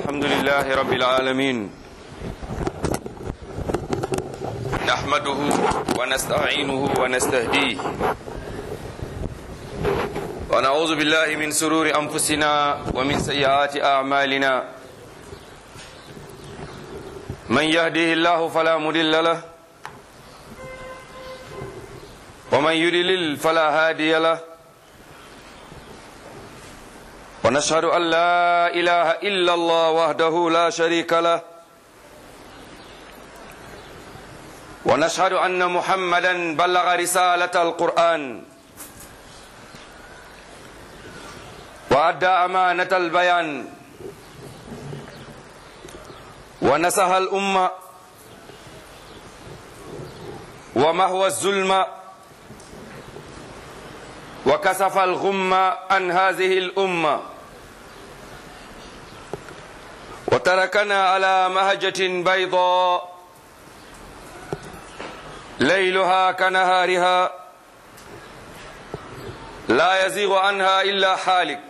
الحمد لله رب العالمين نحمده ونستعينه ونستهديه ونعوذ بالله من سرور أنفسنا ومن سيئات أعمالنا من يهديه الله فلا مضل له ومن يضلل فلا هادي له ونشهد أن لا إله إلا الله وحده لا شريك له ونشهد أن محمدا بلغ رسالة القرآن وأدى أمانة البيان ونصح الأمة ومهوى الظلم وكسف الغم عن هذه الأمة وتركنا على مهجة بيضاء ليلها كنهارها لا يزيغ عنها إلا حالك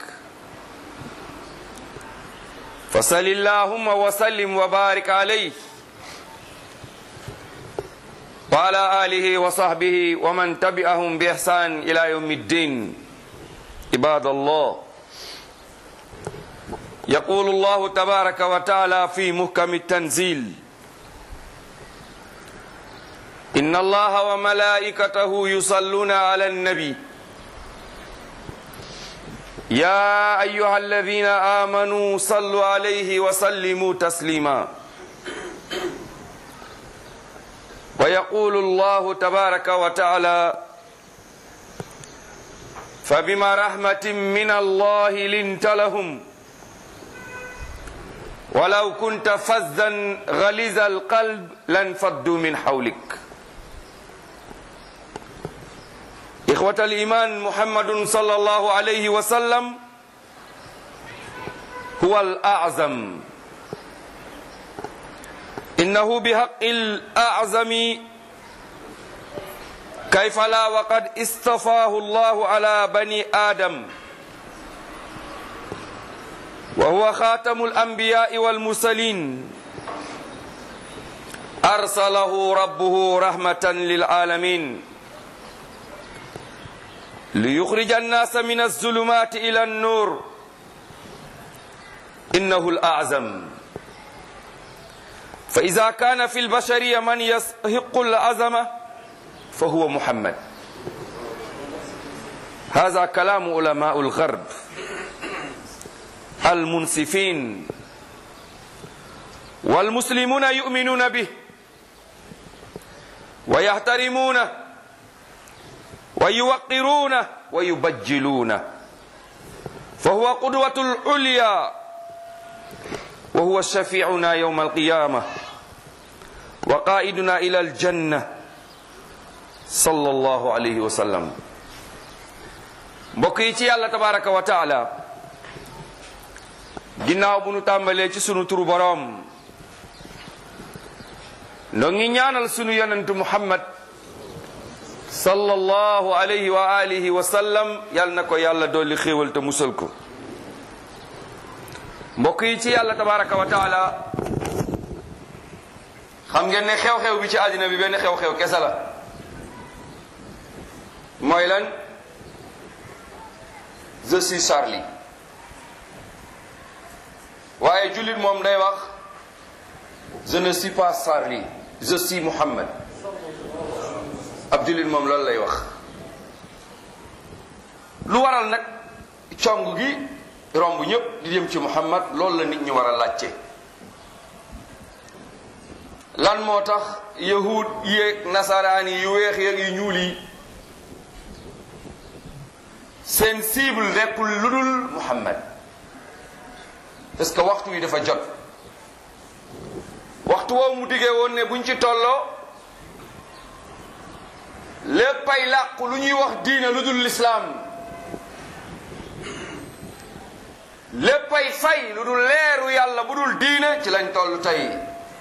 فصل اللهم وسلم وبارك عليه وعلى آله وصحبه ومن تبعهم بإحسان إلى يوم الدين عباد الله يقول الله تبارك وتعالى في محكم التنزيل إن الله وملائكته يصلون على النبي يا أيها الذين آمنوا صلوا عليه وسلموا تسليما ويقول الله تبارك وتعالى فبما رحمة من الله لنت لهم ولو كنت فزا غليظ القلب لانفضوا من حولك إخوة الإيمان محمد صلى الله عليه وسلم هو الأعظم إنه بحق الأعظم كيف لا وقد اصطفاه الله على بني آدم وهو خاتم الأنبياء والمرسلين أرسله ربه رحمة للعالمين ليخرج الناس من الظلمات إلى النور إنه الأعظم فإذا كان في البشرية من يستحق العظمة فهو محمد هذا كلام علماء الغرب المنصفين والمسلمون يؤمنون به ويحترمونه ويوقرونه ويبجلونه فهو قدوة العليا وهو شفيعنا يوم القيامة وقائدنا إلى الجنة صلى الله عليه وسلم mbokk yi ci yàlla tabaraka wa taala ginnaaw bu nu tàmbalee ci sunu turu boroom noo ngi ñaanal sunu yonentu muhammad sallallahu alayhi wa alihi wa sallam yal na ko yàlla dolli xéewal te musal ko mbokk yi ci yàlla tabaraka wa taala xam ngeen ne xew-xew bi ci àddina bi benn xew-xew kese la mooy lan je suis Charlie waaye jullit moom day wax je ne suis pas Charlie je suis Muhammad ab jullit moom loolu lay wax lu waral nag cong gi romb ñëpp di jëm ci Muhammad loolu la nit ñi war a laajte lan moo tax yahud yéeg nasaraan yi yu weex yeeg yu ñuul yi seen cible nekkul lu dul Muhammad parce que waxtu wi dafa jot waxtu woowu mu diggee woon ne buñ ci tolloo léppay làqu lu ñuy wax diine lu dul lislaam léppay fay lu dul leeru yàlla bu dul diine ci lañ toll tey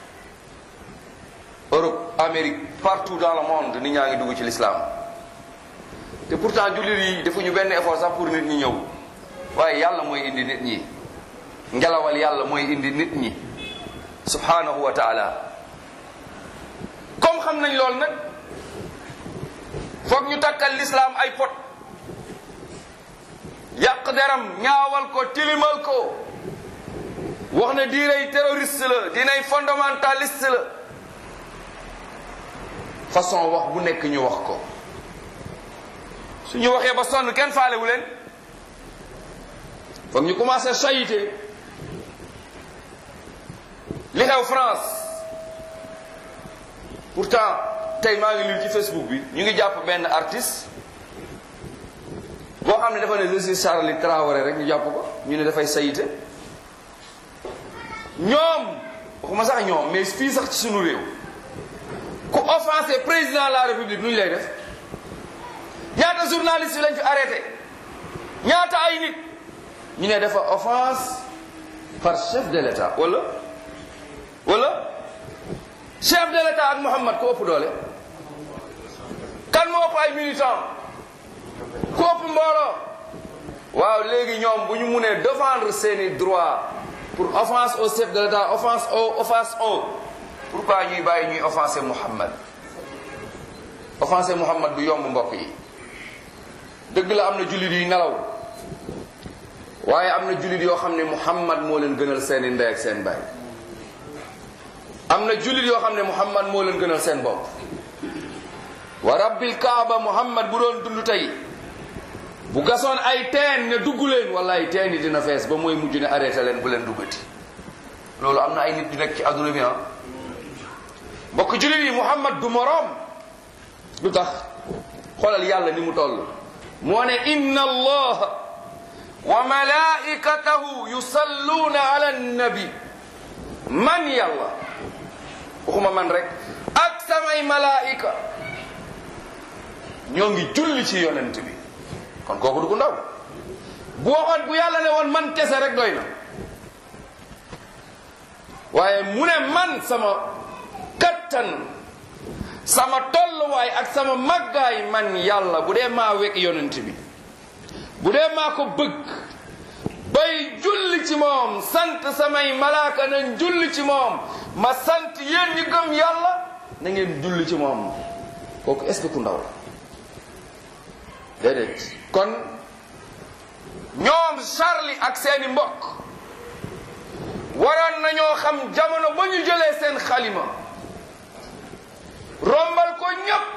Europe Amérique partout dans le monde nit ñaa ngi dugg ci lislaam te pourtant jullit yi defuñu benn effort sax pour nit ñi ñëw waaye yàlla mooy indi nit ñi ngelawal yàlla mooy indi nit ñi subhanahu wa taala comme xam nañ lool nag foog ñu takkal lislaam ay pot yàq deram ñaawal ko tilimal ko wax ne diinay terroriste la diinay fondamentaliste la façon wax bu nekk ñu wax ko suñu waxee ba sonn kenn faalewu leen foog ñu commencé sayite li xew France pourtant tey maa ngi lire ci Facebook bi ñu ngi jàpp benn artiste boo xam ne dafa ne je suis Charlie Traoré rek ñu jàpp ko ñu ne dafay sayite ñoom waxuma sax ñoom mais fii sax ci sunu réew ku offensé président de la république nu ñu lay def ñaata journaliste yi lañ fi arrêté ñaata ay nit ñu ne dafa offense par chef de l'état wala wala chef de l'état ak Muhammad ko ëpp doole kan moo ëpp ay militant ku ëpp mbooloo waaw léegi ñoom bu ñu munee défendre seeni droit pour offense au chef de l'état offense au offense au pourquoi ñuy bàyyi ñuy offenser Muhammad offenser Muhammad du yomb mbokk yi dëgg la am na jullit yuy nelaw waaye am na jullit yoo xam ne Muhammad moo leen gënal seeni ndey ak seen baay am na jullit yoo xam ne Muhammad moo leen gënal seen bopp wa rabbil kaaba Muhammad bu doon dund tey bu gasoon ay teen ne dugg leen wala ay teen yi dina fees ba mooy mujj ne arrêté leen bu leen duggati loolu am na ay nit yu nekk ci adduna bi ah mbokk jullit yi Muhammad du moroom lu tax xoolal yàlla ni mu toll moo ne inna allaha wa malaikatahu yusalluuna ala nabi man yàlla waxuma man rek ak samay malaika ñoo ngi julli ci yonent bi kon kooku du ko ndaw bu waxoon bu yàlla ne woon man kese rek doy na waaye mu ne man sama kattan sama tolluwaay ak sama màggaay man yàlla bu dee maa wekk yonent bi bu dee maa ko bëgg bay julli ci moom sant samay malaaka nañ julli ci moom ma sant yéen ñi gëm yàlla na ngeen julli ci moom kooku est-ce que ku ndaw la déedéet kon ñoom Charlie ak seeni mbokk waroon nañoo xam jamono ba ñu jëlee seen xalima rombal ko ñépp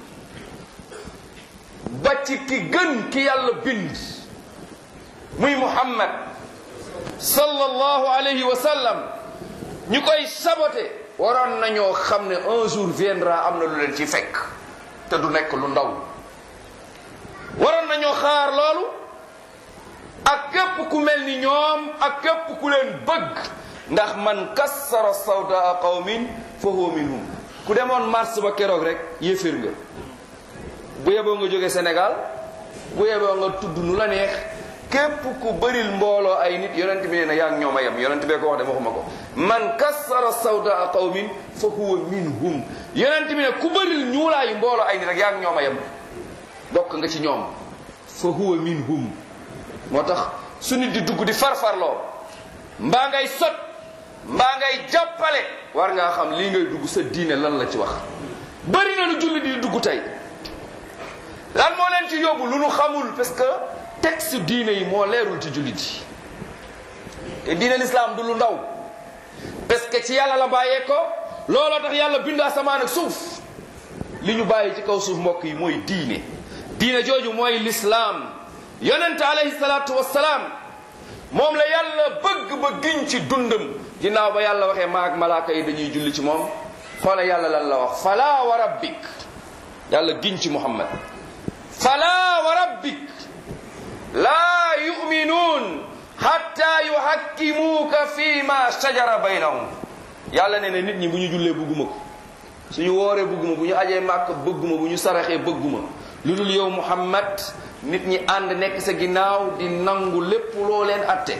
ba ci ki gën ki yàlla bind muy Muhammad sallallahu alayhi wa sallam ñu koy saboté waroon nañoo xam ne un jour viendra am na lu leen ci fekk te du nekk lu ndaw waroon nañoo xaar loolu ak képp ku mel ni ñoom ak képp ku leen bëgg ndax man kassara sawdaa qawmin fa huwa minhum ku demoon mars ba keroog rek yéeféer nga bu yeboo nga jóge Sénégal bu yeboo nga tudd nu la neex képp ku bëril mbooloo ay nit yonent bi nee na yaa ngi ñoom a yem yonent bee ko wax de waxuma ko man kassara sawdaa qawmin fa huwa minhum yonent bi ne ku bëril ñuulaayu mbooloo ay nit rek yaa ngi ñoom a yem bokk nga ci ñoom fa huwa minhum moo tax su nit di dugg di farfarloo mbaa ngay sot mbaa ngay jàppale war ngaa xam lii ngay dugg sa diine lan la ci wax bëri na lu julli di dugg tey lan moo leen ci yóbbu lu nu xamul parce que texte diine yi moo leerul ci jullit yi te diine l'islam du lu ndaw parce que ci yàlla la bàyyee ko looloo tax yàlla bind asamaan ak suuf li ñu bàyyi ci kaw suuf mbokk yi mooy diine diine jooju mooy l'islam yonente alayhi salaatu wassalaam moom la yàlla bëgg ba giñ ci dundam ginnaaw ba yàlla waxee maag malaaka yi dañuy julli ci moom xoola yàlla lan la wax fala wa rabbik yàlla giñ ci muhammad fala wa rabbik laa yuminuun hatta yuhakkimuuka fi ma shajara baynahum yàlla nee na nit ñi bu ñu jullee bëgguma ko suñu wooree bëgguma bu ñu ajee màkk bëgguma bu ñu saraxee bëgguma lu dul yow muhammad nit ñi ànd nekk sa ginnaaw di nangu lépp loo leen atte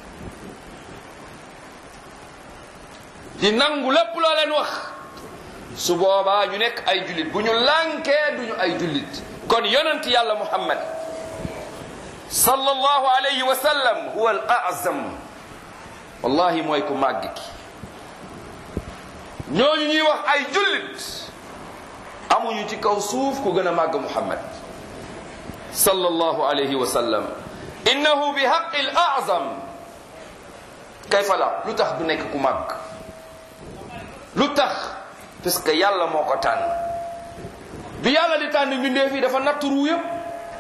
di nangu lépp loo leen wax su boobaa ñu nekk ay jullit bu ñu lànkee duñu ay jullit kon yonent yàlla muhammad sallallahu alayhi wa sallam huwa al azam wallahi mooy ku màgg ki ñooñu ñuy wax ay jullit amuñu ci kaw suuf ku gën a màgg muhammad sallallahu alayhi wa sallam innahu bi haqqi al a'zam kayfa la lu tax du nekk ku màgg lu tax parce que yàlla moo ko tànn bi yàlla di tànn mbindeef yi dafa natt ruu yëpp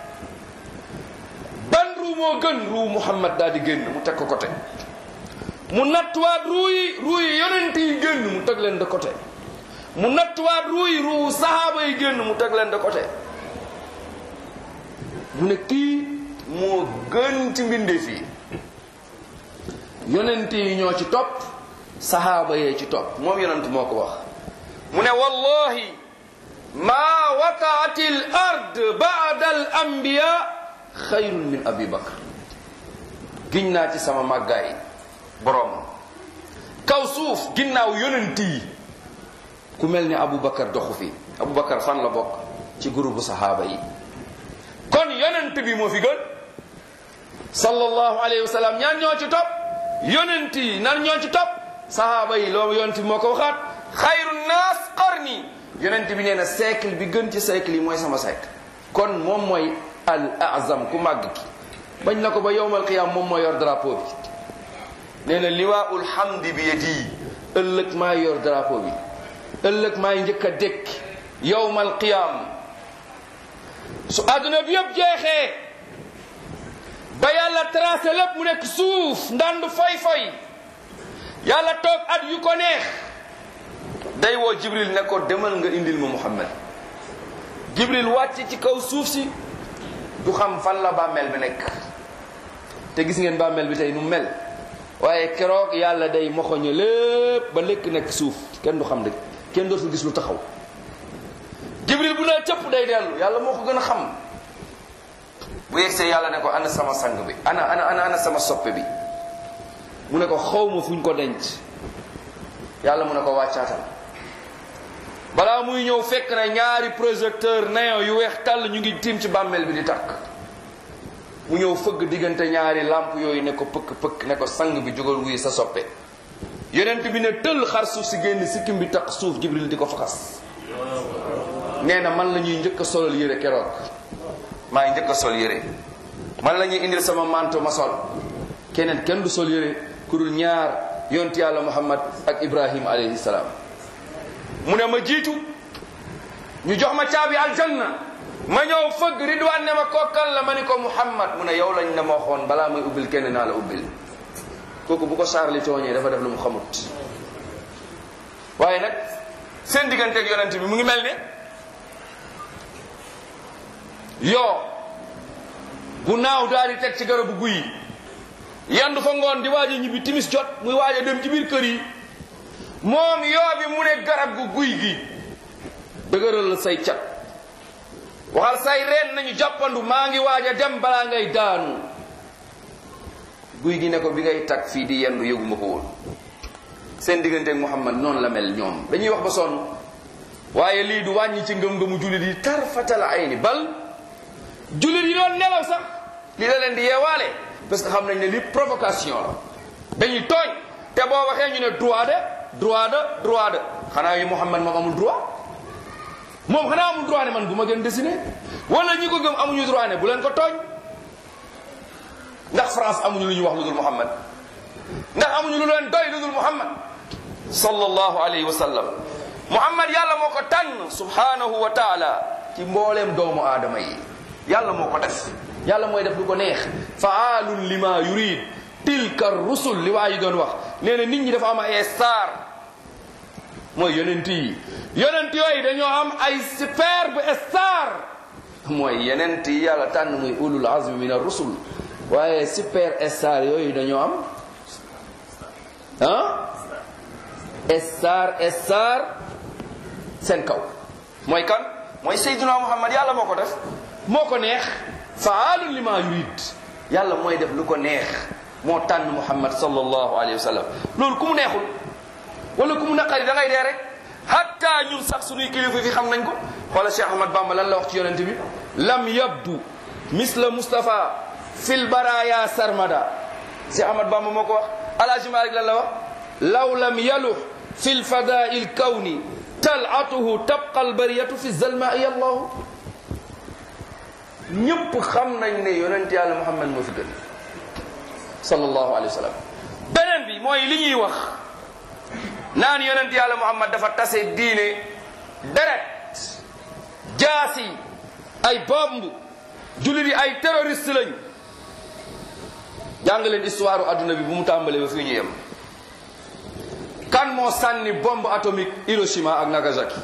ban ruu moo gën ruu muhammad daal di génn mu teg ko côté mu nattuwaat ruu yi ruu yi yonent yi génn mu teg leen de côté mu nattuwaat ruu yi ruu sahaaba yi génn mu teg leen de côté mu ne kii moo gën ci mbindeef yi yonent yi ñoo ci topp sahaaba yee ci topp moom yonent moo ko wax mu ne wallahi ma waqaat al ard ba'da al anbiya xayrun min abi bakr giñ naa ci sama màggaay boroom kaw suuf ginnaaw yonent yi ku mel ni abu bakar doxu fi abu bakar fan la bokk ci groupe sahaaba yi kon yonent bi moo fi gën sallallahu alayhi wa sallam ñaan ñoo ci topp yonent yi nan ñoo ci topp sahaaba yi loolu yonent bi moo ko waxaat xayru naas qarni yonent bi nee na siècle bi gën ci siècle yi mooy sama siècle kon moom mooy al azam ku màgg ki bañ na ko ba yowmal qiyam moom moo yor drapeau bi nee na liwaaul hamdi bi yadi ëllëg maa yor drapeau bi ëllëg maay njëkk a dékk yowmal qiyam su àdduna bi yëpp jeexee ba yàlla tracé lépp mu nekk suuf ndandu foy foy yàlla toog at yu ko neex day woo jibril ne ko demal nga indil ma muhammad jibril wàcc ci kaw suuf si du xam fan la bàmmeel bi nekk te gis ngeen bàmmeel bi tey nu mel waaye keroog yàlla day moxoñe lépp ba lekk nekk suuf kenn du xam dëgg kenn dootul gis lu taxaw jibril bu nee cëpp day dellu yàlla moo ko gën a xam bu yegsee yàlla ne ko ana sama sang bi ana ana ana ana sama soppe bi mu ne ko xawma fuñ ko denc yàlla mu ne ko wàccaatal balaa muy ñëw fekk na ñaari projecteur néon yu weex tàll ñu ngi tiim ci bàmmeel bi di tàkk mu ñëw fëgg diggante ñaari làmp yooyu ne ko pëkk pëkk ne ko sang bi jógal wuy sa soppe yonent bi ne tëll xar suuf si génn sikkim bi taq suuf jibril di ko faxas nee na man la ñuy njëkk a solal yére keroog maa ngi njëkk a sol yére man la ñuy indil sama manto ma sol keneen kenn du sol yére ku dul ñaar yont yàlla muhammad ak ibrahim alayhi salaam mu ne ma jiitu ñu jox ma caabi aljanna ma ñëw fëgg ridwaan ne ma kokkal la ma ni ko muhammad mu ne yow lañ ne ma waxoon balaa muy ubbil kenn naa la ubbil kooku bu ko saarli tooñee dafa def lu mu xamut waaye nag seen digganteeg yonent bi mu ngi mel ne yoo bu naaw daal di teg ci garabu guy yandu fa ngoon di waaj a ñibbi timis jot muy waaj a dem ci biir kër yi moom yoo bi mu ne garab gu guy gi dëgëral say cat waxal say reen nañu jàppandu maa ngi waaj a dem balaa ngay daanu guy gi ne ko bi ngay tag fii di yendu yëguma ko woon seen digganteeg Muhammad noonu la mel ñoom dañuy wax ba sonn waaye lii du wàññi ci ngëm-ngëmu jullit yi tarfatal ayni bal jullit yi doon nelaw sax li la leen di yeewaale parce que xam nañ ne li provocation la dañuy tooñ te boo waxee ñu ne droit de droit de droit de xanaa yi Muhammad moom amul droit moom xanaa amul droit ne man bu ma gën dessiné wala ñi ko gëm amuñu droit ne bu leen ko tooñ ndax France amuñu lu ñu wax lu dul Muhammad ndax amuñu lu leen doy lu dul Muhammad sallallahu alayhi wa sallam Muhammad yàlla moo ko tànn subhanahu wa taala ci mbooleem doomu aadama yi yàlla moo ko def yàlla mooy def lu ko neex faalun lima yurid tilka rusul li waa yi doon wax nee na nit ñi dafa am ay star mooy yonent yi yonent yooyu dañoo am ay superbe star mooy yonent yi yàlla tànn muy ulul azmi min ar-rusul waaye super star yooyu dañoo am ah star star seen kaw mooy kan mooy Seydina Muhammad yàlla moo ko def moo ko neex faalun lima yurid yàlla mooy def lu ko neex moo tànn Muhammad sallallahu alayhi wa sallam loolu ku mu neexul wala ku mu naqari da ngay dee rek hatta ñun sax suñuy kilifa fi xam nañ ko xoola Cheikh Ahmad Bamba lan la wax ci yonent bi lam yabdu misla Mustafa fil baraya sarmada Cheikh Ahmad Bamba moo ko wax alaaji Malik lan la wax law lam yaluh fi lfadaai lkawni talatuhu tabqa albariyatu fi zalmaai allahu ñëpp xam nañ ne yonent yàlla muhammad moo fi gën sallallahu alayhi wa sallam beneen bi mooy li ñuy wax naan yonent yàlla muhammad dafa tase diine deret jaasi ay bomb jullit yi ay terroriste lañ jàng leen histoire adduna bi bu mu tàmbalee ba fii ñu yem kan moo sànni bombe atomique Hiroshima ak Nagasaki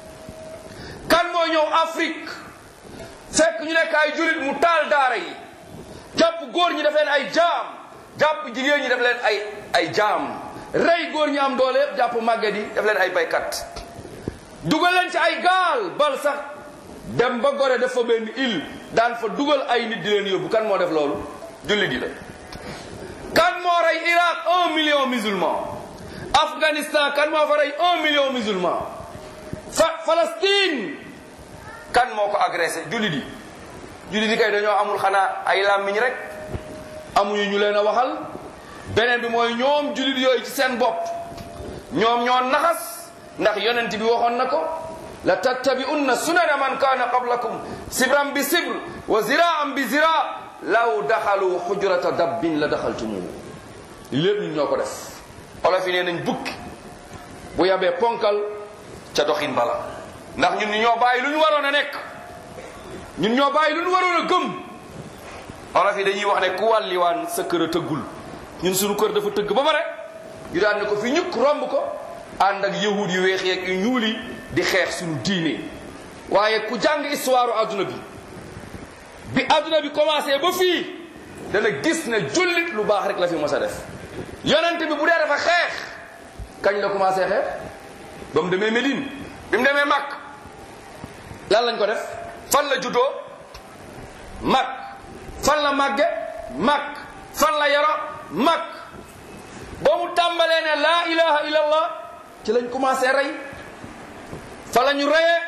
kan moo ñëw Afrique fekk ñu nekk ay jullit mu taal daara yi jàpp góor ñi def leen ay jaam jàpp jigéen ñi def leen ay ay jaam rey góor ñi am doole yëpp jàpp màgget yi def leen ay baykat dugal leen ci ay gaal bal sax dem ba gore def fa benn île daan fa dugal ay nit di leen yóbbu kan moo def loolu jullit yi la kan moo rey Irak un million musulman Afghanistan kan moo fa rey un million musulman fa Palestine kan moo ko agressé jullit yi jullit yi kay dañoo amul xanaa ay làmmiñ rek amuñu ñu leen a waxal beneen bi mooy ñoom jullit yooyu ci seen bopp ñoom ñoo naxas ndax yonent bi waxoon na ko la tattabi'unna sunana man kaana qablakum sibran bi sibr wa ziraan bi zira law daxalu xujrata dabbin la daxaltumuhu lépp ñun ñoo ko def olof yi nee nañ bukki bu yabee ponkal ca doxin bala ndax ñun ñoo bàyyi lu ñu waroon a nekk ñun ñoo bàyyi lu ñu waroon a gëm olof yi dañuy wax ne ku wàlliwaan sa kër a tëggul ñun suñu kër dafa tëgg ba pare ñu daan ne ko fi ñukk romb ko ànd ak yahud yu weex yeeg yu ñuul yi di xeex suñu diine waaye ku jàng histoire adduna bi bi adduna bi commencé ba fii dana gis ne jullit lu baax rek la fi mos a def yonent bi bu dee dafa xeex kañ la commencé xeex ba mu demee Médine bi mu demee Makk lan lañ ko def fan la juddoo Makk fan la màgge Makk fan la yaro Makk ba mu tàmbalee ne laa ilaha illallah ci lañ commencé rey fa la ñu reyee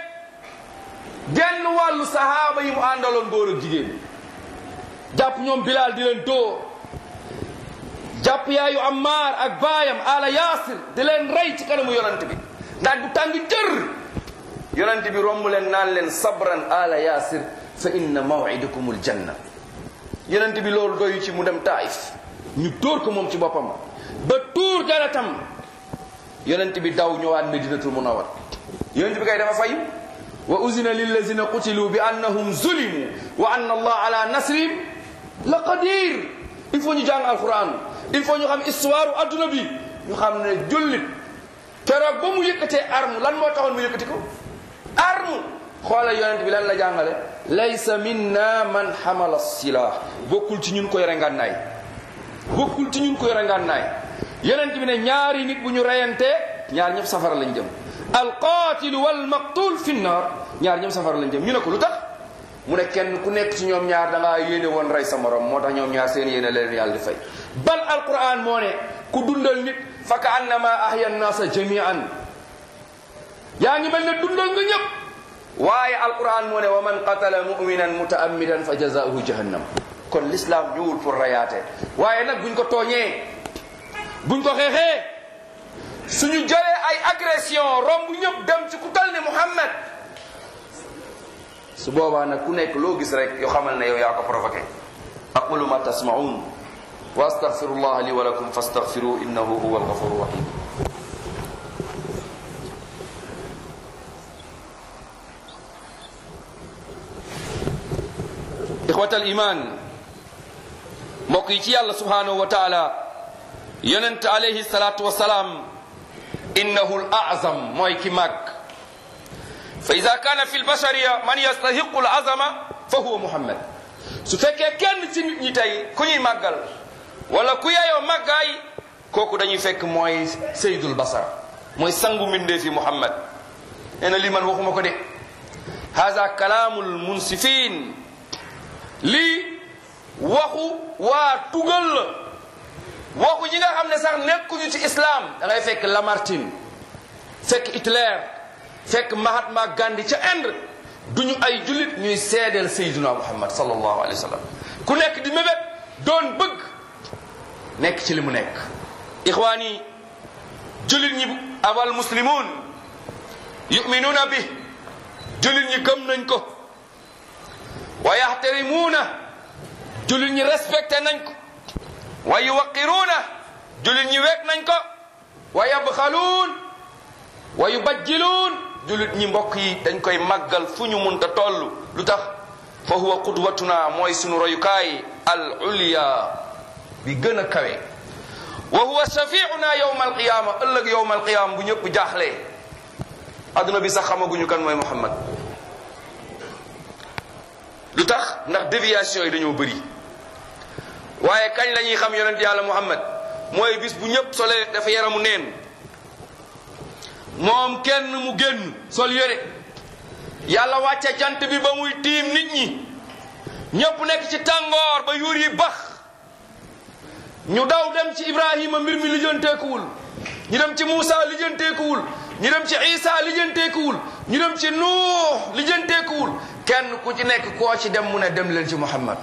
genn wàllu sahaaba yi mu àndaloon góor ak jigéen jàpp ñoom Bilaal di leen dóor jàpp yaayu Ammaar ak baayam ala Yaasir di leen rey ci kanamu yonent bi ndax bu tàng jër yonent bi romb leen naan leen sabran ala Yaasir fa inna maw'idakumul janna yonent bi loolu doyu ci mu dem Taif ñu dóor ko moom ci boppam ba tuur deretam yonent bi daw ñëwaat Medinatul Munawwar yonent bi kay dafa fay wa uzina lillazina qutilu bi annahum zulimu wa anna allah ala nasrihim la qadir il faut ñu jàng alquran il faut ñu xam histoire adduna bi ñu xam ne jullit keroog ba mu yëkkatee arme lan moo taxoon mu yëkkati ko arme xoolal yonent bi lan la jàngale laysa minna man xamala silah bokkul ci ñun ko yore ngànnaay bokkul ci ñun ko yore ngànnaay yonent bi ne ñaari nit bu ñu reyantee ñaar ñëpp safara lañ jëm alqatilu walmaqtul fi nnar ñaar ñëpp safara lañ jëm ñu ne ko lu tax mu ne kenn ku nekk ci ñoom ñaar da ngaa yéene woon rey sa morom moo tax ñoom ñaar seen yéene leen yàlla di fay bal alquran moo ne ku dundal nit fa ka annama ahya nnaasa jamian yaa ngi mel ne dundal nga ñëpp waaye alquran moo ne wa man qatala muminan mutaammidan fa jazaauhu jahannam kon l'islam ñëwul pour rayaate waaye nag buñ ko tooñee buñ ko xeexee suñu jëlee ay agression romb ñëpp dem ci ku tal ne Muhammad su boobaa nag ku nekk loo gis rek yoo xamal ne yow yaa ko provoqué aqulu ma tasmaun wa astaghfirullah li wa lakum fastaghfiru innahu huwa alghafuru rahim ixwat al iman mbokk yi ci yàlla subhanahu wa taala yonent alayhi salatu wasalaam innahu al azam mooy ki màgg fa ida kaana fi lbashariya man yastahiqu al azama fa huwa muhammad su fekkee kenn ci nit ñi tey ku ñuy màggal wala ku yeyoo màggaay kooku dañuy fekk mooy saydul basar mooy sangu mbindee fi muhammad nee na lii man waxuma ko de hada kalaamul munsifin lii waxu waa tugal la waxu ñi nga xam ne sax nekkuñu ci islam da ngay fekk Lamartine fekk Hitler fekk Mahatma Gandhi ca Inde duñu ay jullit ñuy seedeel sayyiduna Muhammad sallallahu alayhi wa sallam ku nekk di mébét doon bëgg nekk ci li mu nekk ixwaani jullit ñi awal muslimun yuminuuna bi jullit ñi gëm nañ ko wa yaxtarimuuna jullit ñi respecté nañ ko wa yuwaqiruuna jullit ñi wekk nañ ko wa yabxaluun wa yubajjiluun jullit ñi mbokk yi dañ koy màggal fu ñu munta toll lu tax fa huwa qudwatuna mooy sunu royukaay al ulya bi gën a kawe wa huwa shafiuna yowma alqiyama ëllëg yowma alqiyama bu ñëpp jaaxlee adduna bi sax xamaguñu kan mooy muhammad lu tax ndax déviation yi dañoo bëri waaye kañ la ñuy xam yonent yàlla muhammad mooy bis bu ñëpp solee dafa yaramu neen moom kenn mu génn sol yére yàlla wàcce jant bi ba muy tiim nit ñi ñëpp nekk ci tàngoor ba yuur yi bax ñu daw dem ci ibrahima mbir mi lijjanteekuwul ñu dem ci muusa lijjanteekuwul ñu dem ci isa lijjanteekuwul ñu dem ci nuux lijjanteekuwul kenn ku ci nekk koo ci dem mu ne dem leen ci muhammad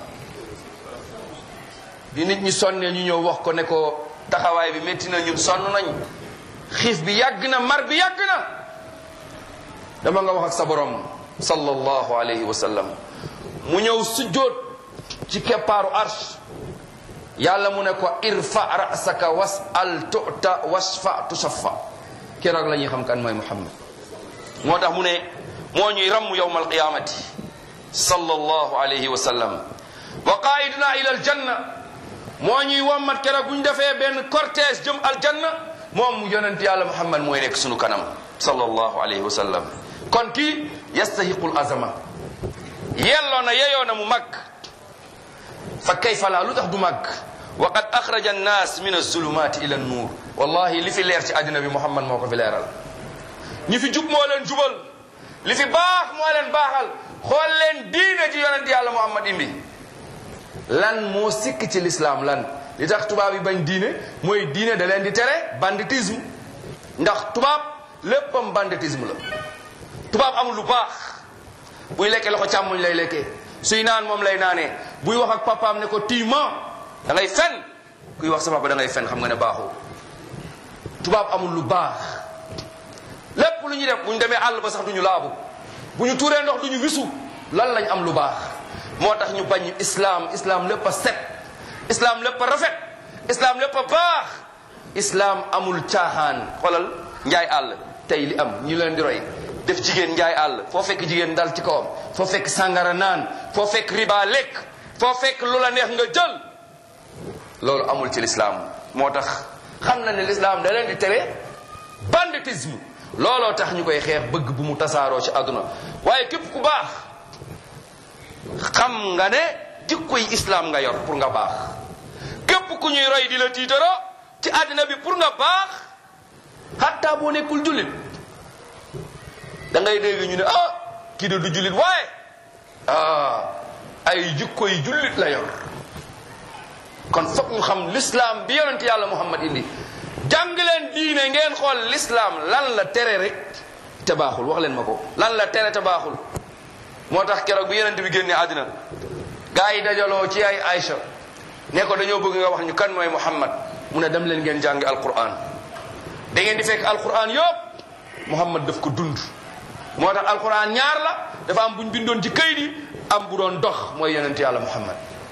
bi nit ñi sonnee ñu ñëw wax ko ne ko taxawaay bi métti na ñun sonn nañ xiif bi yàgg na mar bi yàgg na dama nga wax ak sa borom sallallahu alayhi wa sallam mu ñëw sujjóot ci keppaaru arsh yàlla mu ne ko irfa rasaka wasal tuta wasfa tusaffa keroog la ñuy xam kan mooy muhammad moo tax mu ne moo ñuy ramm yowma alqiyamati sallallahu alayhi wa sallam wa qaiduna ila aljanna moo ñuy wommat keroog bu ñu defee benn cortège jëm aljanna moom yonent yàlla muhammad mooy nekk sunu kanam sallallahu alayhi wa sallam kon kii yastahiqul azama yelloo na yeyoo na mu mag fa kayfa la lu tax du mag wa qad axraja annas min azulumati ila annuur wallahi li fi leer ci àddina bi muhammad moo ko fi leeral ñi fi jub moo leen jubal li fi baax moo leen baaxal xool leen diine ji yonent yàlla muhammad indi lan moo sikk ci lislaam lan li tax tubaab yi bañ diine mooy diine da leen di tere banditisme ndax tubaab léppam banditisme la tubaab amul lu baax buy lekkee loxo càmmoñ lay lekkee suy naan moom lay naanee buy wax ak papaam ne ko tiima da ngay fen kuy wax sa papa da ngay fen xam nga ne baaxoo tubaab amul lu baax lépp lu ñuy def bu ñu demee àll ba sax du ñu laabu bu ñu tuuree ndox du ñu wisu lan lañ am lu baax moo tax ñu bañ islam islam lépp a set islam lépp a rafet islam lépp a baax islam amul caaxaan xoolal njaay àll tey li am ñu leen di roy def jigéen njaay àll foo fekk jigéen dal ci kawam foo fekk sàngara naan foo fekk riba lekk foo fekk lu la neex nga jël loolu amul ci lislaam moo tax xam na ne lislaam da leen di tere banditisme looloo tax ñu koy xeex bëgg bu mu tasaaroo ci àdduna waaye képp ku baax xam nga ne jikkoy islam nga yor pour nga baax képp ku ñuy roy di la tiitaroo ci àddina bi pour nga baax hatta boo nekkul jullit da ngay dégg ñu ne ah kii de du jullit waaye ah ay jikkoy jullit la yor kon foog ñu xam l'islam bi yonent yàlla muhammad indi jàng leen diine ngeen xool l'islam lan la tere rek te baaxul wax leen ma ko lan la tere te baaxul moo tax keroog bi yonent bi génnee àddina gaa yi dajaloo ci ay Aïcha ne ko dañoo bëgg nga wax ñu kan mooy muhammad mu ne dem leen ngeen jàngi alquran da ngeen di fekk alquran yëpp muhammad daf ko dund moo tax alquran ñaar la dafa am buñ bindoon ci këyit yi am bu doon dox mooy yonent yàlla muhammad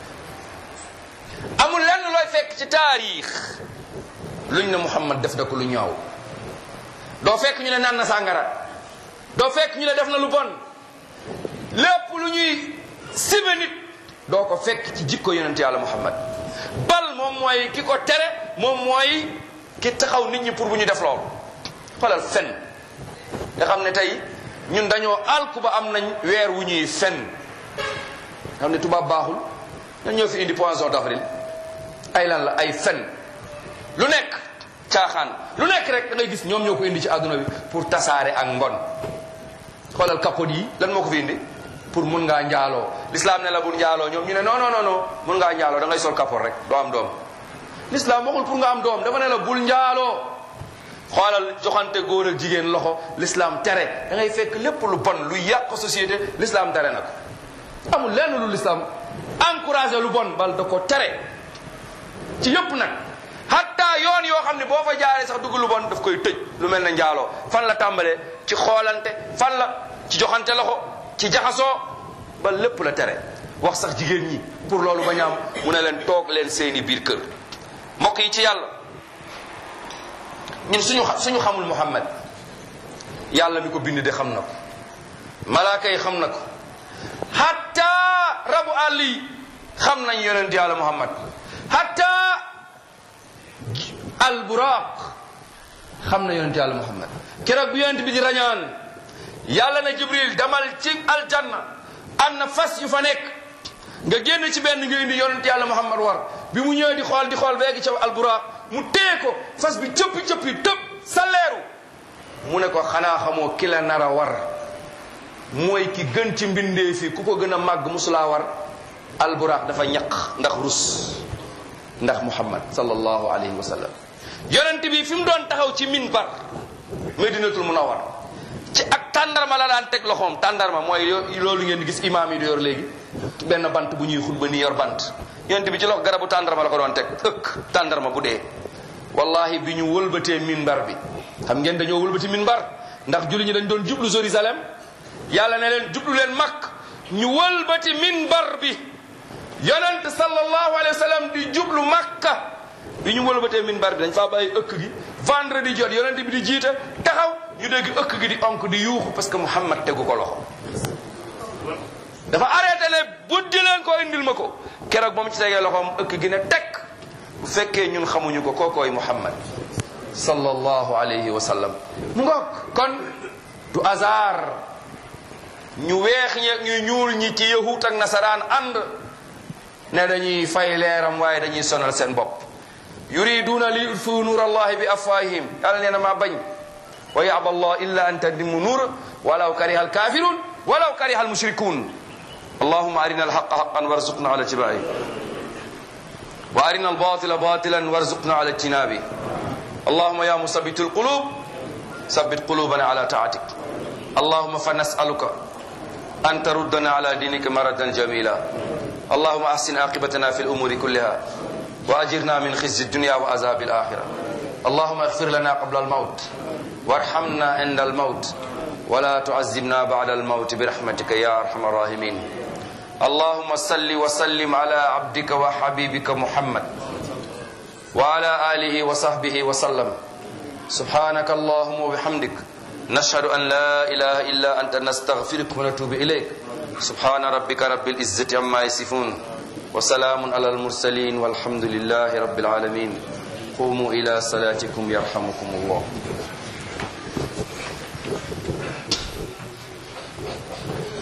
amul lenn looy fekk ci taarix luñ ne muhammad def na ko lu ñaaw doo fekk ñu ne naan na sàngara doo fekk ñu ne def na lu bon lépp lu ñuy sibe nit doo ko fekk ci jikko yonent yàlla muhammad bal moom mooy ki ko tere moom mooy ki taxaw nit ñi pour bu ñu def loolu xoolal fen nga xam ne tey ñun dañoo alku ba am nañ weer wu ñuy fen xam ne tubaab baaxul ñan ñoo fi indi poisson d'avril ay lan la ay fen lu nekk caaxaan lu nekk rek da ngay gis ñoom ñoo ko indi ci àdduna bi pour tasaare ak mbon xoolal capote yi lan moo ko fi indi pour mun ngaa njaaloo l'islam ne la bul njaaloo ñoom ñu ne non non non non mun ngaa njaaloo da ngay sol capote rek doo am doom l'islam waxul pour nga am doom dafa ne la bul njaaloo xoolal joxante góor ak jigéen loxo l'islam tere da ngay fekk lépp lu bon lu yàq société l'islam tere na ko amul lenn lu l'islam encouragé lu bon bal da ko tere ci yëpp nag hatta na yoon yoo xam ne boo fa jaaree sax dugg lu bon daf koy tëj lu mel ne njaaloo fan la tàmbalee ci xoolante fan la ci joxante loxo ci jaxasoo ba lépp la tere wax sax jigéen ñi pour loolu ba ñaam mu ne leen toog leen seeni biir kër mbokk yi ci yàlla ñun suñu suñu xamul Muhammad yàlla mi ko bind de xam na ko malaaka yi xam na ko hatta rabu àll yi xam nañ yonent yàlla Muhammad hatta alburaq xam na yonent yàlla Muhammad keroog bi yonent bi di rañaan yàlla na Jibril demal ci aljanna am na fas yu fa nekk nga génn ci benn nga indi yonent yàlla Muhammad war bi mu ñëwee di xool di xool beegi ca alburaq mu téye ko fas bi cëppi cëppi tëb saleeru mu ne ko xanaa xamoo ki la nar a war mooy ki gën ci mbindee fi ku ko gën a màgg musulaa war alburaq dafa ñaq ndax rus ndax muhammad sallallahu alayhi wa sallam yonent bi fi mu doon taxaw ci minbar medinatul munawwar ci ak tàndarma la daan teg loxoom tàndarma mooy loolu ngeen di gis imaam yi di yor léegi benn bant bu ñuy xutba ni yor bant yonent bi ci loxo garabu tàndarma la ko doon teg ëkk tàndarma bu dee wallahi bi ñu wëlbatee minbar bi xam ngeen dañoo wëlbati minbar ndax julli ñi dañ doon jublu Jérusalem yàlla ne leen jublu leen makk ñu wëlbati minbar bi yonent sallallahu alayhi wa sallam di jublu makka bi ñu wëlbatee minbar bi dañ faa bàyyi ëkk gi vendredi jot yonent bi di jiite taxaw ñu dégg ëkk gi di onk di yuuxu parce que Muhammad tegu ko loxo dafa arrêté ne buddi leen ko indil ma ko keroog ba mu ci tegee loxoom ëkk gi ne tekk bu fekkee ñun xamuñu ko kookooy Muhammad sallallahu alayhi wa sallam mu ngoog kon du hasard ñu weex ñi ñu ñuul ñi ci yahut ak nasaraan ànd ne dañuy fay leeram waaye dañuy sonal seen bopp yuriduna li yutfiu nuur allahi bi afwahihim yàlla nee na maa bañ wa yaba allah illa an tadimu nuur walaw kariha alkafirun walaw kariha almushrikun allahuma arina alhaqa haqan warzuqna ala tibai wa arina albatila batilan warzuqna ala ijtinabi اللهم يا مثبت القلوب ثبت قلوبنا على طاعتك اللهم فنسألك أن تردنا على دينك مردا جميلا اللهم أحسن عاقبتنا في الأمور كلها وأجرنا من خزي الدنيا وعذاب الآخرة اللهم اغفر لنا قبل الموت وارحمنا عند الموت ولا تعذبنا بعد الموت برحمتك يا أرحم الراحمين اللهم صل وسلم على عبدك وحبيبك محمد وعلى آله وصحبه وسلم سبحانك اللهم وبحمدك نشهد أن لا إله إلا أنت نستغفرك ونتوب إليك سبحان ربك رب العزة عما يصفون وسلام على المرسلين والحمد لله رب العالمين قوموا إلى صلاتكم يرحمكم الله